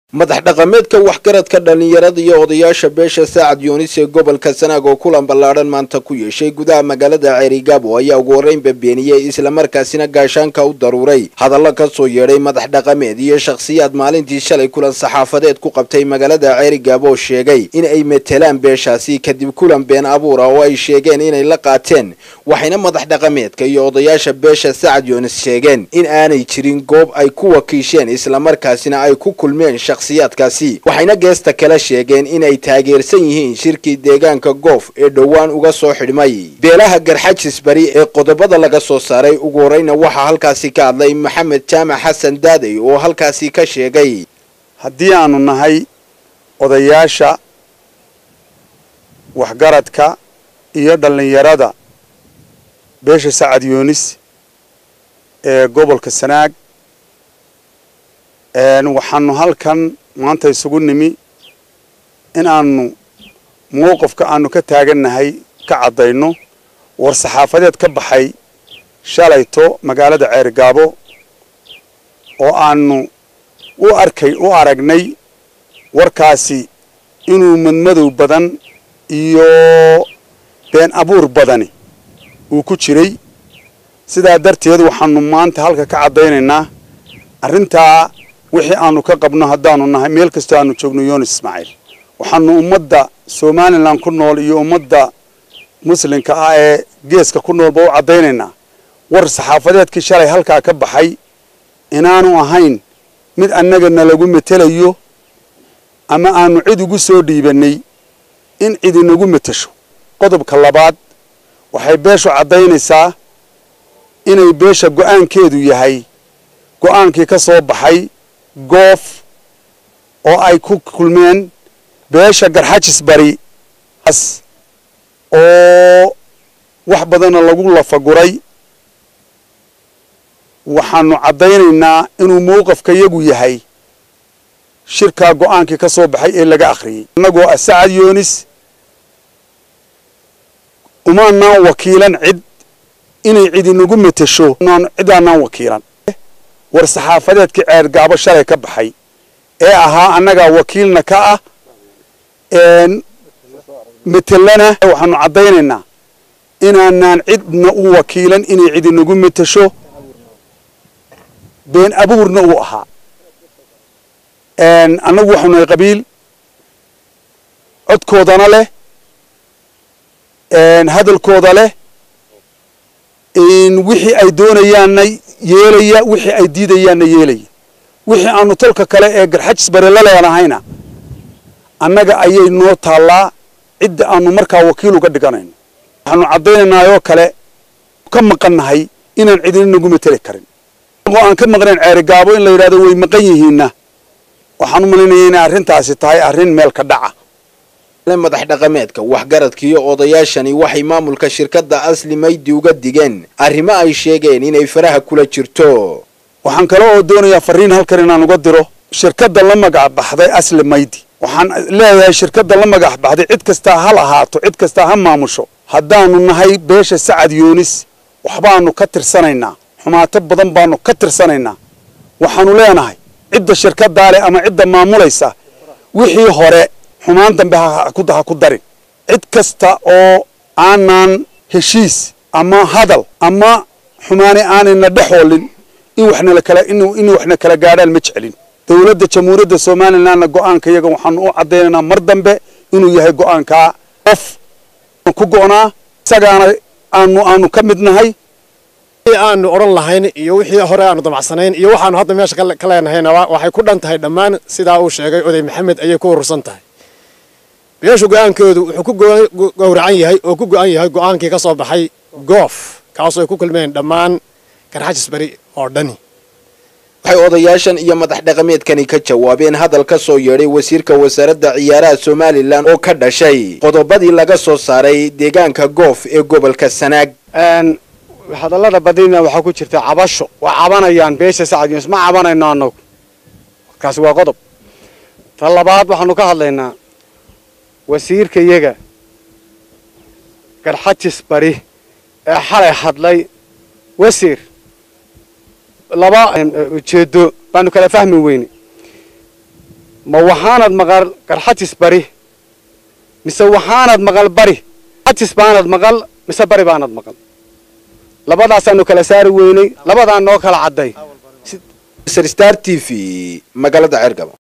madax dhaqameedka waxgaradka dhallinyarada iyo odayaasha beesha saacad yuunis ee gobolka sanaag oo kulan ballaadhan maanta ku yeeshay gudaha magaalada ceerigaabo ayaa ugu horreynba beeniyey islamarkaasina gaashaanka u daruuray hadallo ka soo yeedhay madax dhaqameed iyo shakhsiyaad maalintii shalay kulan saxaafadeed ku qabtay magaalada ceerigaabo oo sheegay in ay metelaan beeshaasi kadib kulan been abuura oo ay sheegeen inay la qaateen waxayna madax dhaqameedka iyo odayaasha beesha saacad yuunis sheegeen in aanay jirin goob ay ku wakiisheen islamarkaasina ay ku kulmeen shakhsiyaadkaasi waxayna geesta kala sheegeen in ay taageersan yihiin shirkii deegaanka goof ee dhowaan uga soo xidhmay beelaha garxajis bari ee qodobada laga soo saaray ugu horreyna waxaa halkaasi ka hadlay maxamed jaamac xasan daadey oo halkaasi ka sheegay haddii aanu nahay odayaasha waxgaradka iyo dhallinyarada beesha sacad yuunis ee gobolka sanaag waxaanu halkan maanta isugu nimi in aanu mowqifka aanu ka taagannahay ka caddayno war saxaafadeed ka baxay shalayto magaalada ceergaabo oo aanu u arkay u aragnay warkaasi inuu madmadow badan iyo been abuur badani uu ku jiray sidaa darteed waxaanu maanta halka ka caddaynaynaa arrintaa wixii aanu ka qabno haddaanu nahay meel kastoo aanu joogno yunis ismaaciil waxaanu ummadda somalilan ku nool iyo ummadda muslimka ah ee geeska ku noolba u caddaynaynaa war saxaafadeedkii shalay halkaa ka baxay inaanu ahayn mid annaga nalagu metelayo ama aanu cid ugu soo dhiibannay in cid inagu metesho qodobka labaad waxay beeshu caddaynaysaa inay beesha go'aankeedu yahay go'aankii ka soo baxay goof oo ay ku kulmeen beesha garxajis bari as oo wax badanna lagu lafaguray waxaanu caddaynaynaa inuu mowqafka yagu yahay shirkaa go'aankii ka soo baxay ee laga akhriyey annagoo ah sacad yuunis umaanaan wakiilan cid inay cid inagu metesho cidaanaan wakiilan war saxaafadeedkii ceergaabo shalay ka baxay ee ahaa annagaa wakiilna ka ah metelana waxaanu caddaynaynaa inaanaan cidna u wakiilan inay cid inagu metesho been abuurna uu ahaa annagu waxaanu nahay qabiil codkoodana leh hadalkooda leh wixii ay doonayaanna yeelaya wixii ay diidayaanna yeelaya wixii aanu tolka kale ee garxajis bare la leenahayna annaga ayay noo taallaa cidda aanu markaa wakiil uga dhiganayno waxaanu caddaynaynaa kale ka maqannahay inaan cidina nagu meteli karin oo aan ka maqnayn ceerigaabo in la yidhahdo way maqan yihiinna waxaan u malaynaya inay arrintaasi tahay arrin meel ka dhaca madax dhaqameedka waxgaradka iyo odayaashani waxay maamulka shirkadda asli maydi uga digeen arrimo ay sheegeen inay faraha kula jirto waxaan kale oo doonayaa fariin halkan inaan uga diro shirkadda la magac baxday asli maydi waxaan leeyahay shirkadda la magac baxday cid kastaa hal ahaato cid kastaa ha maamusho haddaanu nahay beesha sacad yuunis waxbaanu ka tirsanaynaa xumaato badan baanu ka tirsanaynaa waxaanu leenahay cidda shirkaddaa leh ama cidda maamulaysa wixii hore xumaan dambe ha ku darin cid kasta oo aanaan heshiis ama hadal ama xumaani aanayna dhexoolin in waxnala kala in waxna kala gaadhaan ma jeclin dowladda jamhuuriyadda somalilandna go'aanka iyaga waxaanu u caddaynaynaa mar dambe inuu yahay go'aankaa qof ku go'naa isagaana aanu aanu ka mid nahay aanu odhan lahayn iyo wixii hore aanu damacsanayn iyo waxaanu hadda meesha ka leenahayna waxay ku dhan tahay dhammaan sidaa uu sheegay oday maxamed ayay ku urursan tahay beeshu go-aankoodu wuxuu ku gowracan yahay oo ku go-an yahay go-aankii ka soo baxay goof kaasoo ay ku kulmeen dhammaan garxajis bari oo dhani waxay odayaashan iyo madax dhaqameedkani ka jawaabeen hadal ka soo yeedhay wasiirka wasaaradda ciyaaraha somalilan oo ka dhashay qodobadii laga soo saaray deegaanka goof ee gobolka sanaag hadallada badina waxaa ku jirta cabasho waa cabanayaan beesha sacad yuunus ma cabanayno annagu kaasi waa qodob ta labaad waxaanu ka hadlaynaa wasiirka iyaga garxajis bari ee xalay hadlay wasiir laba ujeedo baanu kala fahmi weyne ma waxaanad maqal garxatis bari mise waxaanad maqal bari garxatis baanad maqal mise bari baanad maqal labadaasaanu kala saari weynay labadaa noo kala cadday star t v magaalada ceergabo